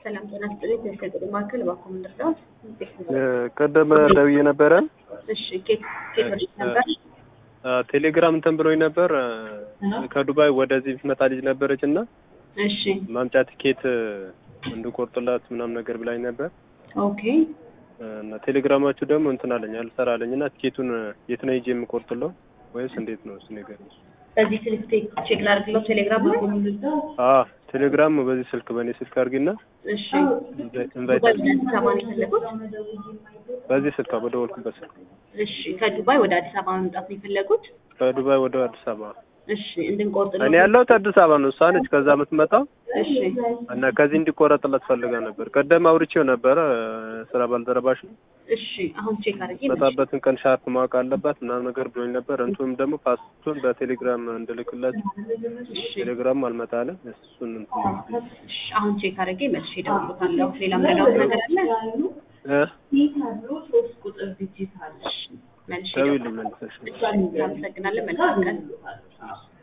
ሰላም ጤና ይስጥልኝ። ከገጠር ማዕከል እባክዎ ምን ልርዳዎት? ቀደም ደውዬ ነበረ። እሺ ኬት ኬት ወዴት ነበር? ቴሌግራም እንትን ብሎኝ ነበር። ከዱባይ ወደዚህ የምትመጣ ልጅ ነበረች እና እሺ ማምጫ ቲኬት እንድቆርጥላት ምናምን ነገር ብላኝ ነበር ኦኬ እና ቴሌግራማችሁ ደግሞ እንትን አለኝ አልሰራ አለኝ እና ቲኬቱን የት ነው ሂጄ የምቆርጥለው ወይስ እንዴት ነው እሱ ነገር? በዚህ ስልክ ቴክ ቼክ ላድርግለው ቴሌግራም ላይ አ ቴሌግራም በዚህ ስልክ በእኔ ስልክ አድርጊና እሺ ኢንቫይት ዱባይ ወደ አዲስ አበባ ነው የፈለጉት? በዚህ ስልክ በደወልኩበት ስልክ እሺ ከዱባይ ወደ አዲስ አበባ መምጣት ነው የፈለጉት? ከዱባይ ወደ አዲስ አበባ እሺ እንድንቆርጥ ነው እኔ ያለሁት አዲስ አበባ ነው። እሷ ነች ከዛ የምትመጣው እሺ እና ከዚህ እንዲቆረጥላት ፈልጋ ነበር። ቀደም አውርቼው ነበረ ስራ ባልደረባሽ ነው እሺ አሁን ቼክ አድርጌ መጣበትን ቀን ሻርፕ ማወቅ አለባት ምናምን ነገር ብሎኝ ነበር። እንቱም ደግሞ ፓስቱን በቴሌግራም እንድልክላት ቴሌግራም አልመጣለ እሱን እንትን እሺ አሁን ቼክ አድርጌ መልሼ እደውልልዎታለሁ። ሌላ ምረዳዎት ነገር አለ? እ መልሼ ደውዪልኝ መልሰሽ እናመሰግናለን። መልካም ቀን